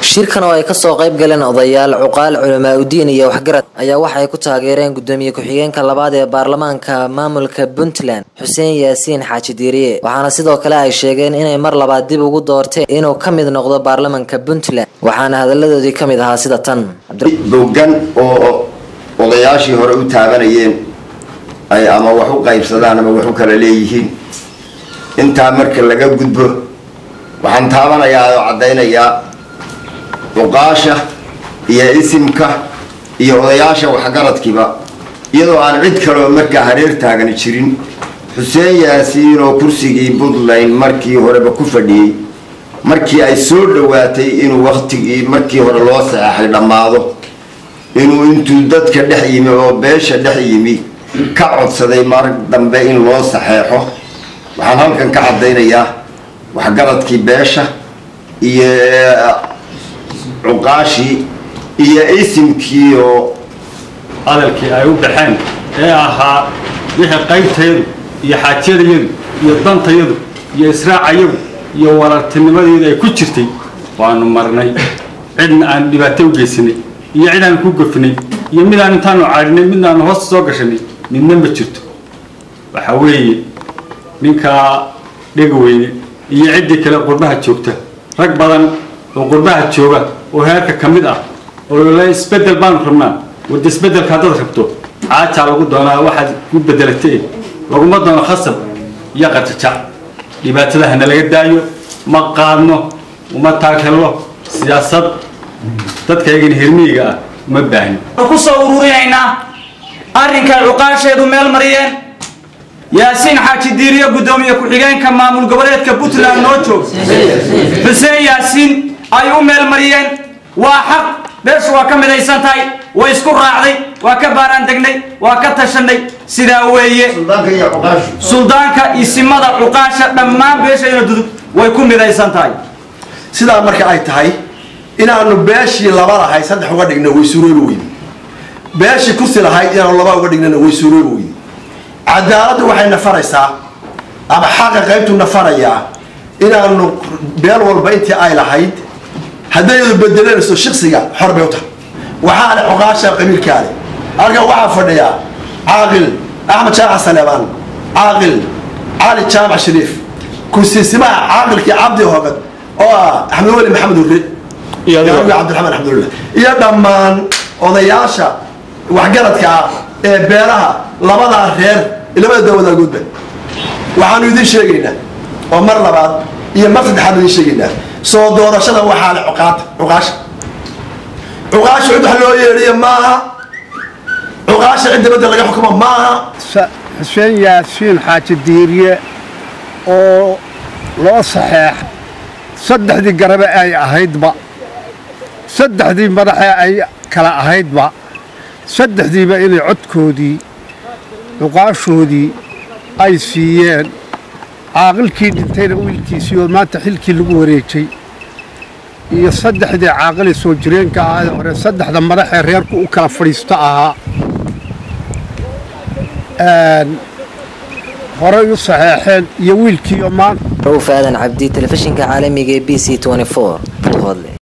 shirkan oo ay kasoo qayb galeen odayaal cuqaal culamaa udiin iyo waxgarad ayaa waxay ku taageereen gudoomiye ku-xigeenka labaad ee baarlamaanka maamulka puntland xuseen yaasiin xaaji diiriye waxaana sidoo kale ay sheegeen inay mar labaad dib ugu doorteen inuu ka mid noqdo baarlamaanka puntland waxaana hadaladoodii ka mid ahaa sida tan bogan oo odayaashii hore u taabanayeen ay ama wax u qaybsadaan ama wax u kala leeyihiin intaa marka laga gudbo waxaan taabanayaa oo caddaynayaa cuqaasha iyo isimka iyo odayaasha waxgaradkiiba iyadoo aan cid kaleo markaa hareer taagani jirin xuseen yaasiin oo kursigii puntland markii horeba ku fadhiyey markii ay soo dhowaatay inuu waktigii markii hore loo saxeexay dhammaado inuu intuu dadka dhex yimi oo beesha dhex yimi ka codsaday mar dambe in loo saxeexo waxaan halkan ka caddaynayaa waxgaradkii beesha iyo cuqaashii iyo isimkii oo hadalkii ay u baxeen ee ahaa wixii qaybtayadu iyo xaajyadayadu iyo dantayadu iyo israacayadu iyo walaaltinimadeedu ay ku jirtay waanu marnay cidna aan dhibaato u geysanay iyo cid aan ku gofnay iyo midaan intaanu caadhinay midnaanu hoosta soo gashanay midna ma jirto waxa weeye ninkaa dhegaweyne iyo ciddii kale qurbaha joogta rag badan oo qurbaha jooga oo heerka ka mid ah oo le isbedel baanu rabnaa wada isbedelka haddaad rabto caajaa lagu doonaa waxaad ku bedelatay laguma doono khasab iyo qajajac dhibaatada hana laga daayo ma qaadno uma taagelno siyaasad dadkaygan hirmiyiga ah uma baahni ku soo ururinaynaa arrinkan cuqaasheedu meel mariyeen yaasiin xaaji diiriyo guddoomiye ku-xigeenka maamul goboleedka puntland noo joog xuseen yaasiin ay u meel mariyeen waa xaq beeshu waa ka midaysan tahay way isku raacday waa ka baaraan degnay waa ka tashanay sidaa weeye suldaanka isimada cuqaasha dhammaan beeshayna dudub way ku midaysan tahay sidaa marka ay tahay inaanu beeshii laba lahay saddex uga dhigna way suuroobi weyne beeshii kursi lahayd inaanu laba uga dhignana way suuroobi weyne cadaaladdu waxay nafaraysaa ama xaqa qaybtu nafarayaa inaanu beel walba intii ay lahayd haddayadu bedelanayso shiksiga xor bay u tahay waxaa le cuqaasha qabiilkaa le halkan waxaa fadhiyaa caaqil axmed jaamac saleebaan caaqil cali jaamac shariif kursiisimaha caaqilkii cabdi hogad oo ah axmed weli maxamed hurre cabdiraxmaan axmedullah iyo dhammaan odayaasha waxgaradka ah ee beelaha labadaa reer labada dawadagoodba waxaanu idin sheegaynaa oo mar labaad iyo mar saddexaad idin sheegaynaa soo doorashada waxaa le cuqaata cuqaasha cuqaasha cid wax loo yeedhiyo maaha cuqaasha cid dibadda laga xukumo maaha xuseen yaasiin xaaji diiriye oo loo saxeex saddexdii garabe ay ahaydba saddexdii madaxee ay kala ahaydba saddexdiiba inay codkoodii cuqaashoodii ay siiyeen caaqilkii dhintayna wiilkiisii oo maanta xilkii lagu wareejay iyo saddexdii caaqili soo jireenka ahae hore saddexda madaxee reerku u kala fadhiisto ahaa horey u saxeexeen iyo wiilkiioo maanta rowf aadan cabdi telefishinka caalamiga ee b c